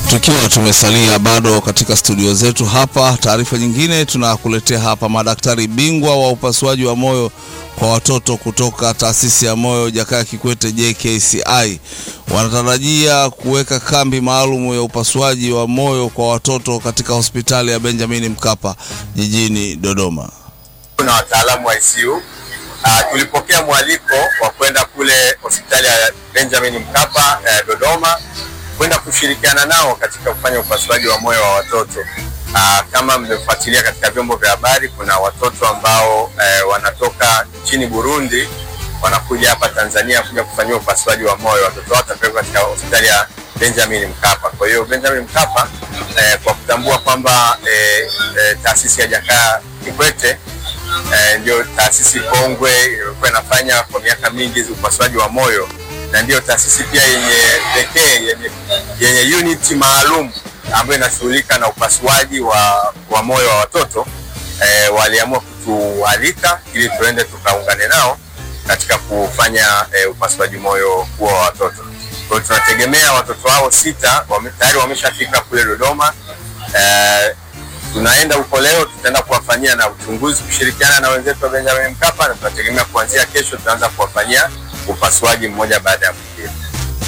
Tukiwa tumesalia bado katika studio zetu hapa, taarifa nyingine tunakuletea hapa. Madaktari bingwa wa upasuaji wa moyo kwa watoto kutoka taasisi ya moyo Jakaya Kikwete JKCI wanatarajia kuweka kambi maalum ya upasuaji wa moyo kwa watoto katika hospitali ya Benjamin Mkapa jijini Dodoma. na wataalamu wa ICU. Uh, tulipokea mwaliko wa kwenda kule hospitali ya Benjamin Mkapa eh, Dodoma kwenda kushirikiana nao katika kufanya upasuaji wa moyo wa watoto. Uh, kama mmefuatilia katika vyombo vya habari, kuna watoto ambao eh, wanatoka nchini Burundi wanakuja hapa Tanzania kuja kufanyiwa upasuaji wa moyo. Watoto hao watapelekwa katika hospitali ya Benjamin Mkapa. Kwa hiyo Benjamin Mkapa eh, kwa kutambua kwamba eh, eh, taasisi ya Jakaya Kikwete eh, ndio taasisi kongwe iliyokuwa inafanya kwa miaka mingi upasuaji wa moyo na ndiyo taasisi pia yenye pekee yenye, yenye unit maalum ambayo inashughulika na upasuaji wa, wa moyo wa watoto eh, waliamua kutualika ili tuende tukaungane nao katika kufanya eh, upasuaji moyo huo wa watoto. Kwa hiyo tunategemea watoto hao sita wame, tayari wameshafika kule Dodoma eh, tunaenda huko leo, tutaenda kuwafanyia na uchunguzi kushirikiana na wenzetu wa Benjamin Mkapa, na tunategemea kuanzia kesho tutaanza kuwafanyia upasuaji mmoja baada ya mwingine.